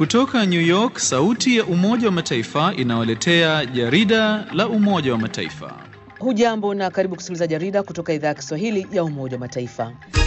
Kutoka New York, sauti ya Umoja wa Mataifa inawaletea jarida la Umoja wa Mataifa. Hujambo na karibu kusikiliza jarida kutoka idhaa ya Kiswahili ya Umoja wa Mataifa.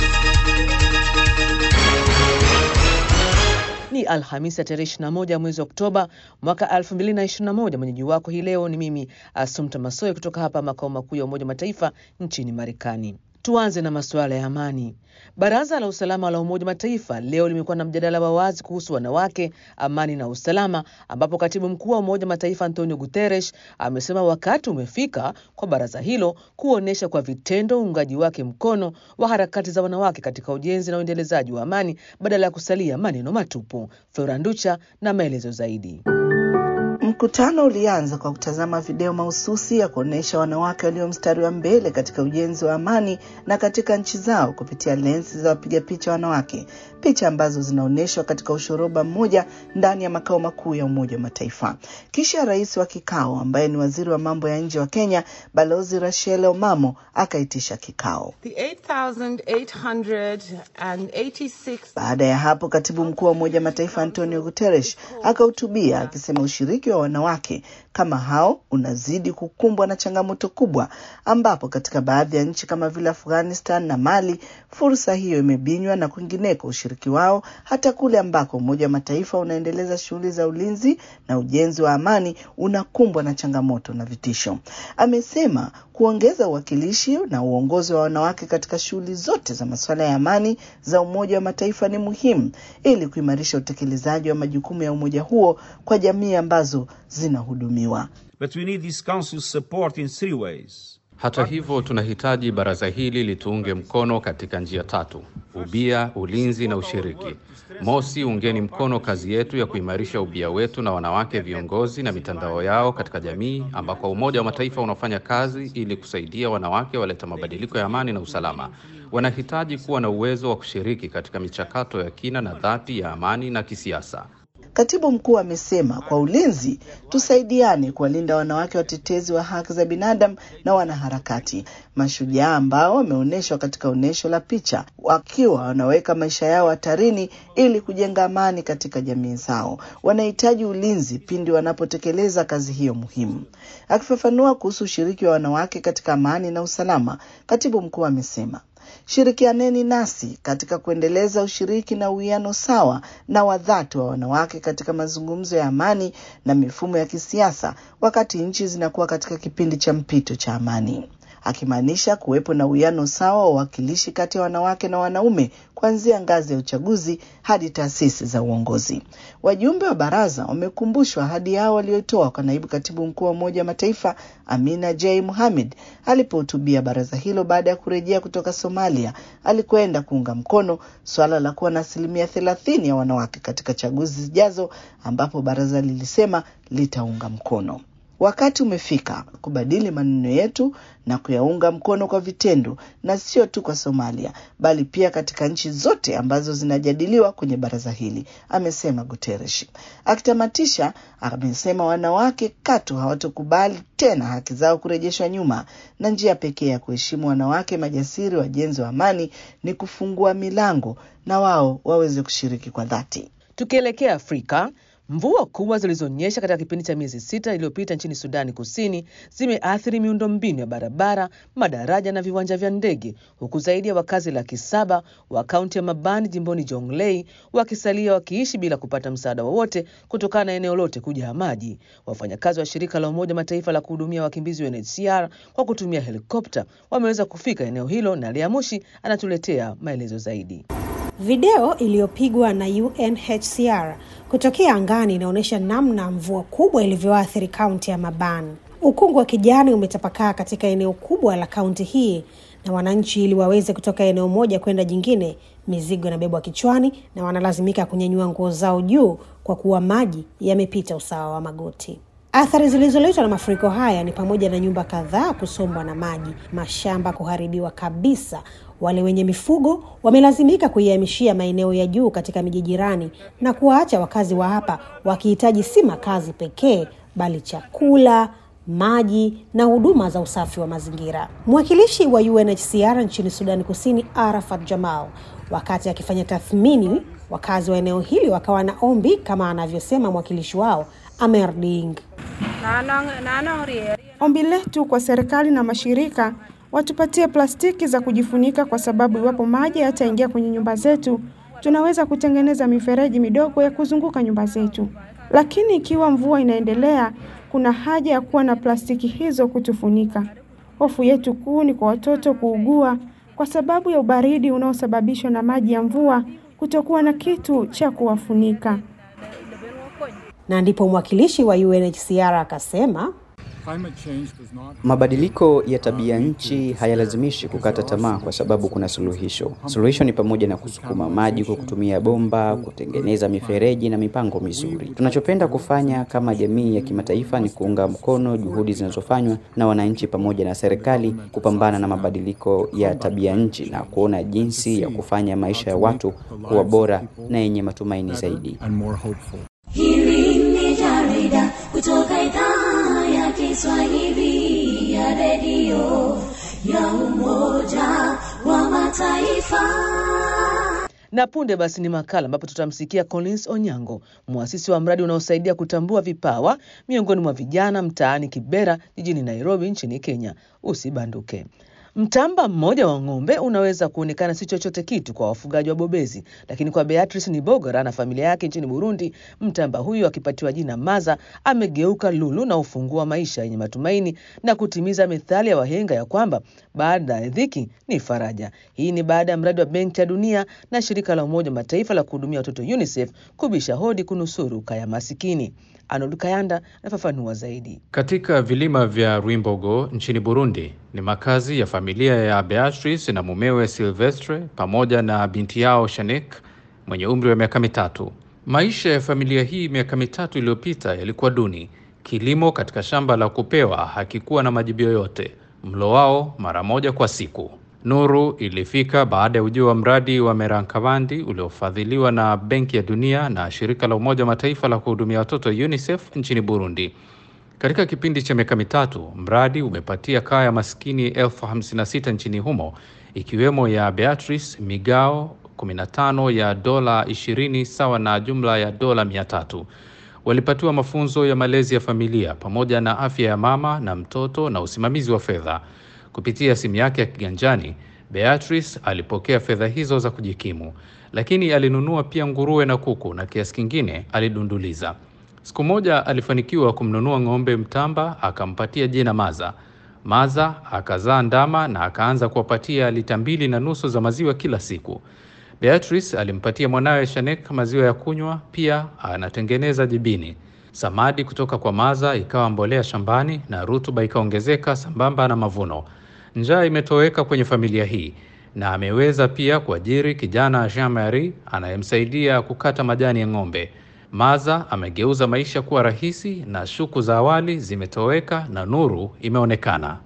Ni Alhamisi ya tarehe 21 mwezi wa Oktoba mwaka 2021. Mwenyeji wako hii leo ni mimi Asumta Masoe kutoka hapa makao makuu ya Umoja wa Mataifa nchini Marekani. Tuanze na masuala ya amani. Baraza la Usalama la Umoja wa Mataifa leo limekuwa na mjadala wa wazi kuhusu wanawake, amani na usalama, ambapo katibu mkuu wa Umoja wa Mataifa Antonio Guterres amesema wakati umefika kwa baraza hilo kuonyesha kwa vitendo uungaji wake mkono wa harakati za wanawake katika ujenzi na uendelezaji wa amani badala ya kusalia maneno matupu. Flora Nducha na maelezo zaidi. Mkutano ulianza kwa kutazama video mahususi ya kuonyesha wanawake walio mstari wa mbele katika ujenzi wa amani na katika nchi zao kupitia lensi za wapiga picha wanawake, picha ambazo zinaonyeshwa katika ushoroba mmoja ndani ya makao makuu ya Umoja wa Mataifa. Kisha rais wa kikao ambaye ni waziri wa mambo ya nje wa Kenya, Balozi Rachel Omamo akaitisha kikao. Baada ya hapo, katibu mkuu wa Umoja wa Mataifa Antonio Guterres akahutubia akisema ushiriki wa wanawake kama hao unazidi kukumbwa na changamoto kubwa, ambapo katika baadhi ya nchi kama vile Afghanistan na Mali fursa hiyo imebinywa na kwingineko ushiriki wao hata kule ambako Umoja wa Mataifa unaendeleza shughuli za ulinzi na ujenzi wa amani unakumbwa na changamoto na vitisho. Amesema kuongeza uwakilishi na uongozi wa wanawake katika shughuli zote za masuala ya amani za Umoja wa Mataifa ni muhimu ili kuimarisha utekelezaji wa majukumu ya umoja huo kwa jamii ambazo zinahudumiwa. But we need this council's support in three ways. Hata hivyo, tunahitaji baraza hili lituunge mkono katika njia tatu: ubia, ulinzi na ushiriki. Mosi, ungeni mkono kazi yetu ya kuimarisha ubia wetu na wanawake viongozi na mitandao yao katika jamii, ambako Umoja wa Mataifa unafanya kazi ili kusaidia wanawake waleta mabadiliko ya amani na usalama. Wanahitaji kuwa na uwezo wa kushiriki katika michakato ya kina na dhati ya amani na kisiasa. Katibu mkuu amesema kwa ulinzi, tusaidiane kuwalinda wanawake watetezi wa haki za binadamu na wanaharakati mashujaa ambao wameonyeshwa katika onyesho la picha wakiwa wanaweka maisha yao hatarini ili kujenga amani katika jamii zao. Wanahitaji ulinzi pindi wanapotekeleza kazi hiyo muhimu. Akifafanua kuhusu ushiriki wa wanawake katika amani na usalama, katibu mkuu amesema Shirikianeni nasi katika kuendeleza ushiriki na uwiano sawa na wa dhati wa wanawake katika mazungumzo ya amani na mifumo ya kisiasa, wakati nchi zinakuwa katika kipindi cha mpito cha amani, akimaanisha kuwepo na uwiano sawa wa uwakilishi kati ya wanawake na wanaume kuanzia ngazi ya uchaguzi hadi taasisi za uongozi. Wajumbe wa baraza wamekumbushwa ahadi yao waliotoa kwa naibu katibu mkuu wa Umoja wa Mataifa Amina J Mohamed alipohutubia baraza hilo baada ya kurejea kutoka Somalia alikwenda kuunga mkono suala la kuwa na asilimia thelathini ya wanawake katika chaguzi zijazo, ambapo baraza lilisema litaunga mkono. Wakati umefika kubadili maneno yetu na kuyaunga mkono kwa vitendo, na sio tu kwa Somalia bali pia katika nchi zote ambazo zinajadiliwa kwenye baraza hili, amesema Guterres. Akitamatisha, amesema wanawake katu hawatokubali tena haki zao kurejeshwa nyuma, na njia pekee ya kuheshimu wanawake majasiri wajenzi wa amani ni kufungua milango na wao waweze kushiriki kwa dhati. Tukielekea Afrika, Mvua kubwa zilizonyesha katika kipindi cha miezi sita iliyopita nchini Sudani Kusini zimeathiri miundombinu ya barabara, madaraja na viwanja vya ndege, huku zaidi ya wakazi laki saba wa kaunti ya Mabani jimboni Jonglei wakisalia wakiishi bila kupata msaada wowote kutokana na eneo lote kujaa maji. Wafanyakazi wa shirika la Umoja Mataifa la kuhudumia wakimbizi UNHCR kwa kutumia helikopta wameweza kufika eneo hilo, na Lea Mushi anatuletea maelezo zaidi. Video iliyopigwa na UNHCR kutokea angani inaonyesha namna mvua kubwa ilivyoathiri kaunti ya Maban. Ukungu wa kijani umetapakaa katika eneo kubwa la kaunti hii, na wananchi ili waweze kutoka eneo moja kwenda jingine, mizigo inabebwa kichwani na wanalazimika kunyanyua nguo zao juu kwa kuwa maji yamepita usawa wa magoti. Athari zilizoletwa na mafuriko haya ni pamoja na nyumba kadhaa kusombwa na maji, mashamba kuharibiwa kabisa. Wale wenye mifugo wamelazimika kuihamishia maeneo ya juu katika miji jirani na kuwaacha wakazi wa hapa wakihitaji si makazi pekee, bali chakula, maji na huduma za usafi wa mazingira. Mwakilishi wa UNHCR nchini Sudani Kusini, Arafat Jamal, wakati akifanya tathmini Wakazi wa eneo hili wakawa na ombi kama anavyosema mwakilishi wao Amer Ding. Ombi letu kwa serikali na mashirika watupatie plastiki za kujifunika, kwa sababu iwapo maji yataingia kwenye nyumba zetu, tunaweza kutengeneza mifereji midogo ya kuzunguka nyumba zetu. Lakini ikiwa mvua inaendelea, kuna haja ya kuwa na plastiki hizo kutufunika. Hofu yetu kuu ni kwa watoto kuugua kwa sababu ya ubaridi unaosababishwa na maji ya mvua, kutokuwa na kitu cha kuwafunika. Na ndipo mwakilishi wa UNHCR akasema Mabadiliko ya tabia nchi hayalazimishi kukata tamaa kwa sababu kuna suluhisho. Suluhisho ni pamoja na kusukuma maji kwa kutumia bomba, kutengeneza mifereji na mipango mizuri. Tunachopenda kufanya kama jamii ya kimataifa ni kuunga mkono juhudi zinazofanywa na wananchi pamoja na serikali kupambana na mabadiliko ya tabia nchi na kuona jinsi ya kufanya maisha ya watu kuwa bora na yenye matumaini zaidi. Hili ni jarida kutoka idhaa ya Kiswahili ya redio ya Umoja wa Mataifa. Na punde basi ni makala ambapo tutamsikia Collins Onyango, mwasisi wa mradi unaosaidia kutambua vipawa miongoni mwa vijana mtaani Kibera jijini Nairobi nchini Kenya. Usibanduke. Mtamba mmoja wa ng'ombe unaweza kuonekana si chochote kitu kwa wafugaji wa bobezi, lakini kwa Beatrice Nibogora na familia yake nchini Burundi, mtamba huyu akipatiwa jina Maza amegeuka lulu na ufungua maisha yenye matumaini na kutimiza methali ya wahenga ya kwamba baada ya dhiki ni faraja. Hii ni baada ya mradi wa Benki ya Dunia na shirika la Umoja wa Mataifa la kuhudumia watoto UNICEF kubisha hodi kunusuru kaya masikini. Arnold Kayanda anafafanua zaidi. Katika vilima vya Rwimbogo nchini Burundi ni makazi ya familia ya Beatrice na mumewe Silvestre pamoja na binti yao Shanek mwenye umri wa miaka mitatu. Maisha ya familia hii miaka mitatu iliyopita yalikuwa duni. Kilimo katika shamba la kupewa hakikuwa na majibu yoyote, mlo wao mara moja kwa siku. Nuru ilifika baada ya ujio wa mradi wa Merankabandi uliofadhiliwa na Benki ya Dunia na shirika la Umoja wa Mataifa la kuhudumia watoto UNICEF nchini Burundi. Katika kipindi cha miaka mitatu, mradi umepatia kaya maskini elfu hamsini na sita nchini humo, ikiwemo ya Beatrice migao 15 ya dola 20 sawa na jumla ya dola 300. Walipatiwa mafunzo ya malezi ya familia pamoja na afya ya mama na mtoto na usimamizi wa fedha. Kupitia simu yake ya kiganjani, Beatrice alipokea fedha hizo za kujikimu, lakini alinunua pia nguruwe na kuku na kiasi kingine alidunduliza. Siku moja alifanikiwa kumnunua ng'ombe mtamba, akampatia jina Maza. Maza akazaa ndama na akaanza kuwapatia lita mbili na nusu za maziwa kila siku. Beatrice alimpatia mwanawe Shanek maziwa ya kunywa, pia anatengeneza jibini. Samadi kutoka kwa Maza ikawa mbolea shambani na rutuba ikaongezeka sambamba na mavuno. Njaa imetoweka kwenye familia hii na ameweza pia kuajiri kijana Jean Marie anayemsaidia kukata majani ya ng'ombe. Maza amegeuza maisha kuwa rahisi na shuku za awali zimetoweka na nuru imeonekana.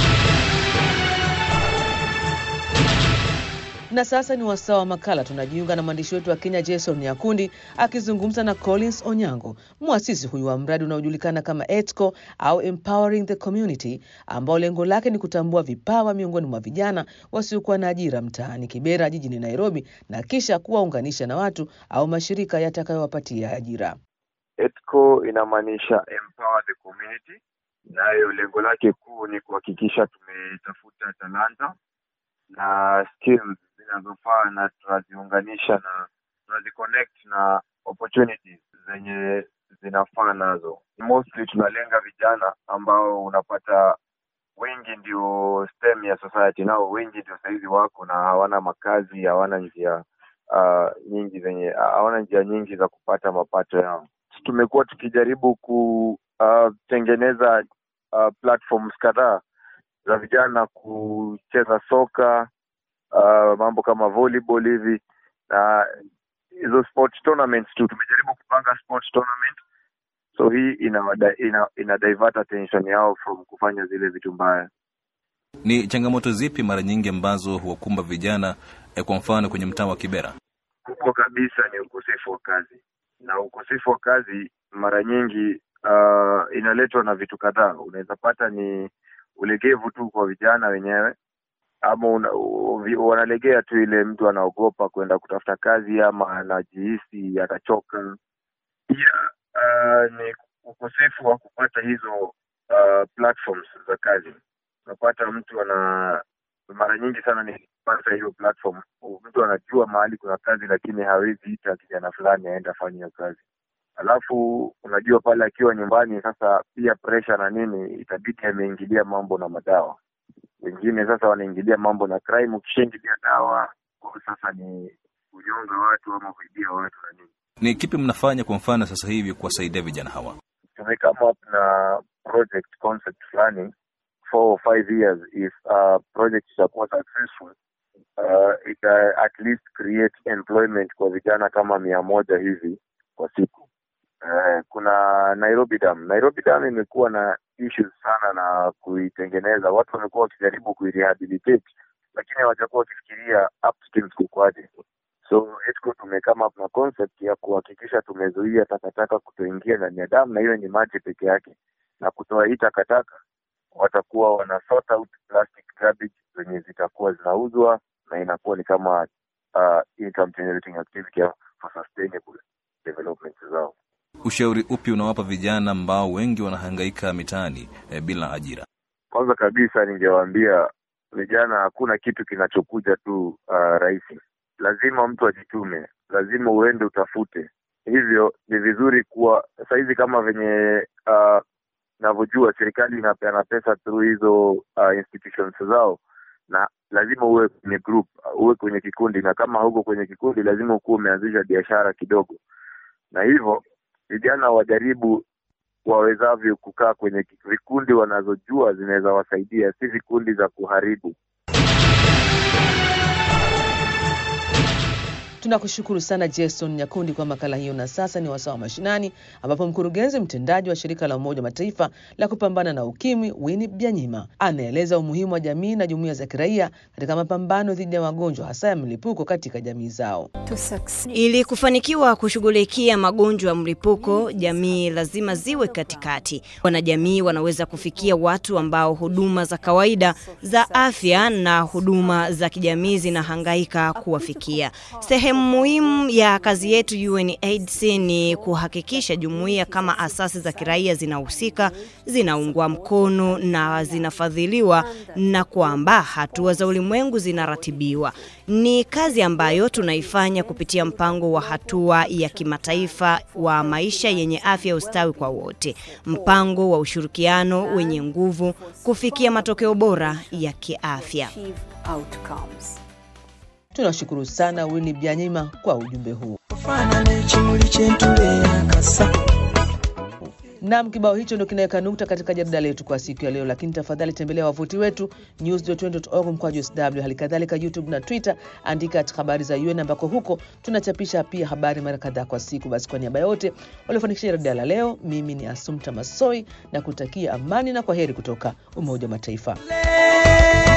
Na sasa ni wasaa wa makala. Tunajiunga na mwandishi wetu wa Kenya Jason Nyakundi akizungumza na Collins Onyango, mwasisi huyu wa mradi unaojulikana kama ETCO au Empowering the Community, ambao lengo lake ni kutambua vipawa miongoni mwa vijana wasiokuwa na ajira mtaani Kibera jijini Nairobi, na kisha kuwaunganisha na watu au mashirika yatakayowapatia ajira. ETCO inamaanisha empower the community, nayo lengo lake kuu ni kuhakikisha tumetafuta talanta na skills zinazofaa na tunaziunganisha na tunaziconnect na opportunities zenye zinafaa nazo. Mostly tunalenga vijana ambao unapata wengi ndio stem ya society, nao wengi ndio sahizi wako na hawana makazi, hawana njia uh, nyingi zenye hawana njia nyingi za kupata mapato yao. Tumekuwa tukijaribu kutengeneza uh, uh, platforms kadhaa za vijana kucheza soka uh, mambo kama volleyball hivi na hizo sport tournaments tu. Tumejaribu kupanga sport tournament, so hii ina, ina, ina divert attention yao from kufanya zile vitu mbaya. Ni changamoto zipi mara nyingi ambazo huwakumba vijana eh, kwa mfano kwenye mtaa wa Kibera? Kubwa kabisa ni ukosefu wa kazi, na ukosefu wa kazi mara nyingi uh, inaletwa na vitu kadhaa. Unaweza pata ni ulegevu tu kwa vijana wenyewe, ama una, u- wanalegea tu ile mtu anaogopa kwenda kutafuta kazi ama anajihisi atachoka. Pia uh, ni ukosefu wa kupata hizo uh, platforms za kazi. Unapata mtu ana mara nyingi sana ni kupata hiyo platform, mtu anajua mahali kuna kazi, lakini hawezi ita kijana fulani aende afanye hiyo kazi. Alafu unajua pale akiwa nyumbani sasa, pia pressure na nini, itabidi ameingilia mambo na madawa. Wengine sasa wanaingilia mambo na crime, ukishaingilia dawa kwa sasa ni kunyonga watu ama kuibia watu na nini. Ni kipi mnafanya kwa mfano sasa hivi kuwasaidia vijana hawa? tumekama up na project concept fulani four or five years if uh, project itakuwa successful uh, ita at least create employment kwa vijana kama mia moja hivi kwa siku uh, kuna Nairobi Dam. Nairobi Dam imekuwa na issues sana na kuitengeneza, watu wamekuwa wakijaribu kuirehabilitate, lakini hawajakuwa wakifikiria upstream kukwaje. So ETCO tumekama up na concept ya kuhakikisha tumezuia takataka kutoingia ndani ya damu, na hiyo ni maji peke yake, na kutoa hii takataka watakuwa wana sort out plastic garbage zenye zitakuwa zinauzwa na inakuwa ni kama uh, income generating activity for sustainable development zao. Ushauri upi unawapa vijana ambao wengi wanahangaika mitaani eh, bila ajira? Kwanza kabisa ningewaambia vijana, hakuna kitu kinachokuja tu uh, rahisi. Lazima mtu ajitume, lazima uende utafute. Hivyo ni vizuri kuwa sahizi kama venye uh, navyojua serikali inapeana pesa through hizo uh, institutions zao, na lazima uwe kwenye group, uwe kwenye kikundi, na kama hauko kwenye kikundi, lazima ukuwa umeanzisha biashara kidogo, na hivyo vijana wajaribu wawezavyo kukaa kwenye vikundi wanazojua zinaweza wasaidia, si vikundi za kuharibu. Tunakushukuru sana Jason Nyakundi kwa makala hiyo. Na sasa ni wasaa wa mashinani, ambapo mkurugenzi mtendaji wa shirika la Umoja wa Mataifa la kupambana na ukimwi Winnie Byanyima anaeleza umuhimu wa jamii na jumuiya za kiraia katika mapambano dhidi ya magonjwa hasa ya mlipuko katika jamii zao. Ili kufanikiwa kushughulikia magonjwa ya mlipuko, jamii lazima ziwe katikati. Wanajamii wanaweza kufikia watu ambao huduma za kawaida za afya na huduma za kijamii zinahangaika kuwafikia. Sehemu muhimu ya kazi yetu UNAIDS ni kuhakikisha jumuiya kama asasi za kiraia zinahusika, zinaungwa mkono na zinafadhiliwa na kwamba hatua za ulimwengu zinaratibiwa. Ni kazi ambayo tunaifanya kupitia mpango wa hatua ya kimataifa wa maisha yenye afya ustawi kwa wote, mpango wa ushirikiano wenye nguvu kufikia matokeo bora ya kiafya. Tunashukuru sana Winnie Byanyima kwa ujumbe huu. Nam, kibao hicho ndio kinaweka nukta katika jarida letu kwa siku ya leo, lakini tafadhali tembelea wavuti wetu news.un.org mkwaju sw, hali kadhalika YouTube na Twitter, andika at habari za UN ambako huko tunachapisha pia habari mara kadhaa kwa siku. Basi kwa niaba yote waliofanikisha jarida la leo, mimi ni Asumta Masoi na kutakia amani na kwa heri kutoka Umoja wa Mataifa.